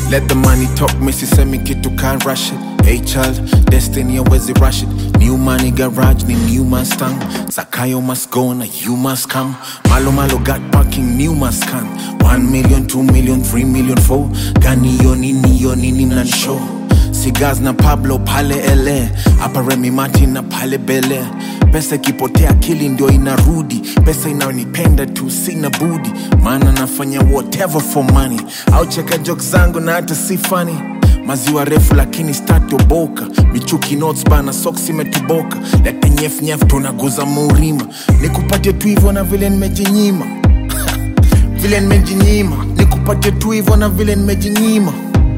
Let the money talk, Missy send me kitu can't rush it. Hey child, destiny always rush it. New money garage, ni new Mustang. Zakayo must go na you must come. Malo malo got parking, new must come. One million, two million, three million, four. Gani yo nini yo nini mnan show. Cigars na Pablo pale ele hapa Remy Martin na pale Bele. Pesa ikipotea akili ndio inarudi, pesa inayonipenda tu sina budi, maana nafanya whatever for money. Au cheka jokes zangu na hata si funny maziwa refu lakini statoboka michuki notes bana soksi imetoboka lete nyef nyef tunaguza murima nikupatie tu hivyo na vile nimejinyima vile nimejinyima nikupatie tu hivyo na vile nimejinyima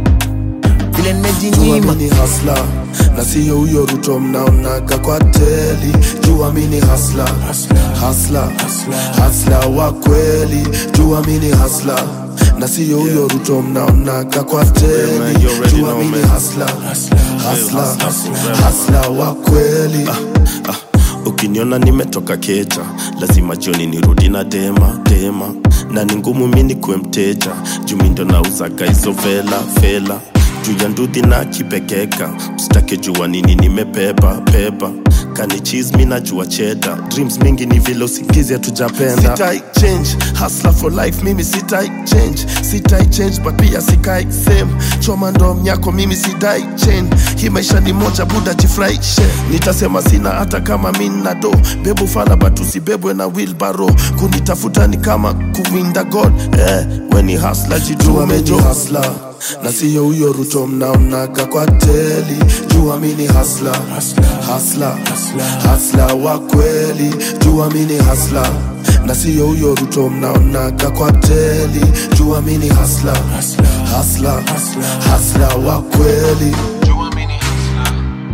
vile nimejinyima Jua mini hasla na siyo huyo Ruto mnaonaga kwa teli. Jua mini hasla hasla hasla wa kweli. Jua mini hasla na siyo huyo Ruto mnaonaga kwa teli. man, you already Jua know, mini man. hasla hasla hasla wa kweli. ah, ukiniona nimetoka keja lazima jioni nirudi na dema dema na ni ngumu mi nikuwe mteja jumi ndo nauzaga hizo vela fela juu ya ndudhi na kipekeka usitake jua nini nimebeba beba kani cheese mi najua cheda dreams mingi ni vile usingizi hatujapenda sitai change hustler for life mimi sitai change sitai change but pia sikai same choma ndo mnyako mimi sidai chain hii maisha ni moja buda jifurahishe nitasema sina hata kama mi nina do bebu fala but usibebwe na wilbaro kunitafuta ni kama kuwinda god eh, weni hasla Jua jitume mini jo hasla na siyo huyo Ruto mnaonaga kwa teli. Jua mini hasla hasla hasla wa kweli. Jua mini hasla na siyo huyo Ruto mnaonaga kwa teli. Jua mini hasla hasla hasla wa kweli. Jua mini hasla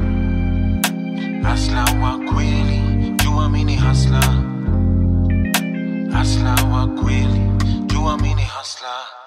hasla wa kweli. Jua mini hasla hasla wa kweli. Jua mini hasla